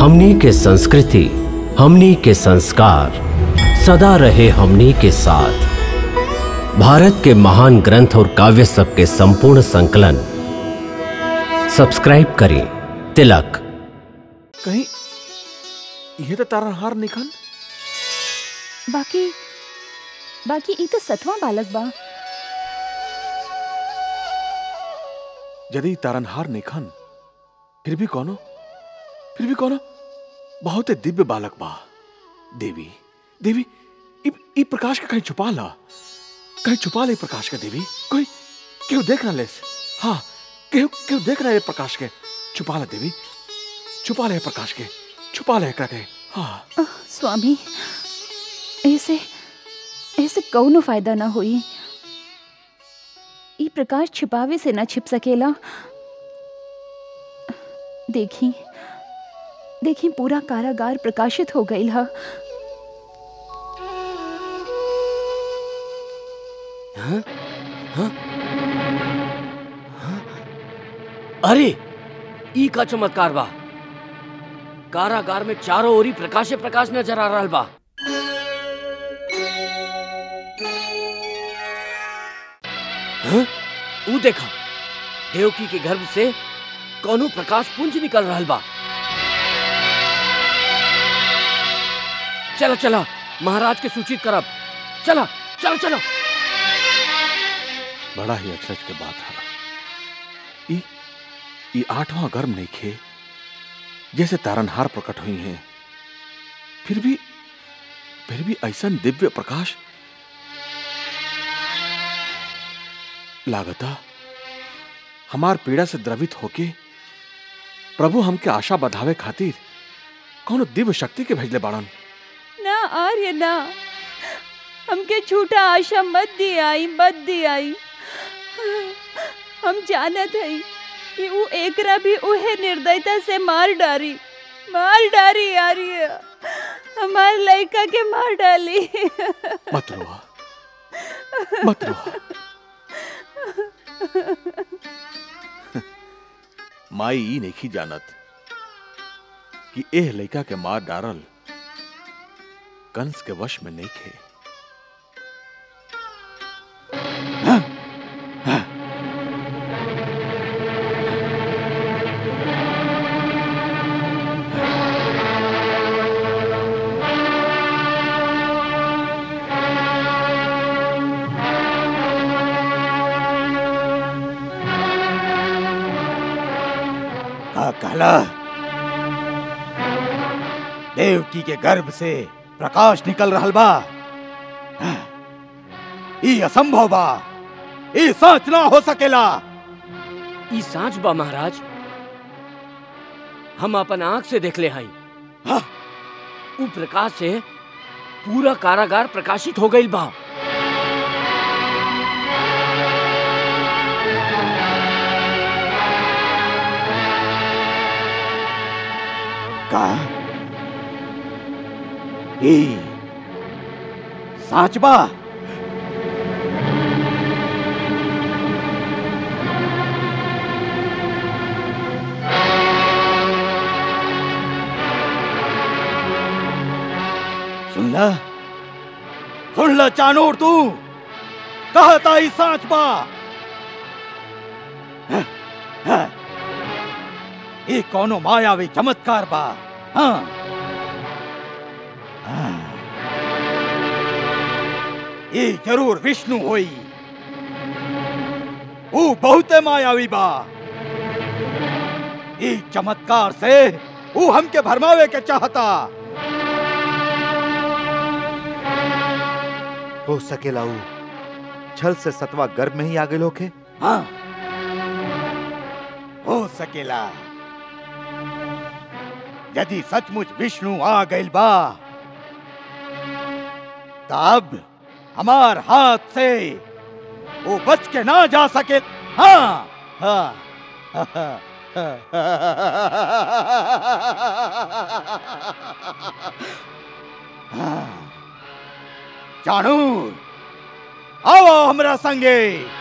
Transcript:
हमनी के संस्कृति हमनी के संस्कार सदा रहे हमनी के साथ भारत के महान ग्रंथ और काव्य सब के संपूर्ण संकलन सब्सक्राइब करें तिलक कहीं ये तो तारनहार निखन बाकी बाकी ई तो सतवां बालक बा यदि तारनहार निखन फिर भी कौनो फिर भी कौनो बहुत ही दिव्य बालक बा देवी देवी इ, इ प्रकाश का कहीं छुपा ला कहीं छुपा ले प्रकाश का देवी कोई क्यों देख ना ले हाँ क्यों क्यों देख रहा है प्रकाश के छुपा ला देवी छुपा ले प्रकाश के छुपा ले एकरा के हाँ आह, स्वामी ऐसे ऐसे कौनो फायदा ना होई ई प्रकाश छिपावे से ना छिप सकेला देखी देखी पूरा कारागार प्रकाशित हो गईल हा अरे ई का चमत्कार बा कारागार में चारों ओरी प्रकाशे प्रकाश नजर आ रहा बा हाँ? ऊ देखा देवकी के गर्भ से कौनो प्रकाश पुंज निकल रहा बा चला चला महाराज के सूचित करब चला चला चला बड़ा ही अचरज के बात है ई ई आठवां गर्म नहीं खे जैसे तारनहार प्रकट हुई हैं फिर भी फिर भी ऐसा दिव्य प्रकाश लागता हमार पीड़ा से द्रवित होके प्रभु हमके आशा बधावे खातिर कौनो दिव्य शक्ति के भेजले बाड़न ना आर्य ना हमके झूठा आशा मत दी आई मत दी आई हम जानत हई कि ऊ एकरा भी उहे निर्दयता से मार डारी मार डारी आर्य हमार लड़का के मार डाली मत रोआ मत रोआ माई ई नहीं जानत कि एह लड़का के मार डारल कंस के वश में नहीं खे का कहला देवकी के गर्भ से प्रकाश निकल रहल बा ई असंभव बा ई सच ना हो सकेला ई सांच बा महाराज हम अपन आंख से देख ले हई हाँ। ऊ प्रकाश से पूरा कारागार प्रकाशित हो गईल बा का ई सच बा सुन ल सुन ल चानूर तू कहता ही सच बा हाँ, हाँ। ये कौनो मायावी चमत्कार बा हाँ हाँ। ये जरूर विष्णु होई वो बहुते मायावी बा ये चमत्कार से वो हमके भरमावे के चाहता हो सकेला ऊ छल से सतवा गर्भ में ही आ गए होके हाँ हो सकेला यदि सचमुच विष्णु आ गइल बा तब हमार हाथ से वो बच के ना जा सके हाँ हाँ हाँ। चाणूर आओ हमरा संगे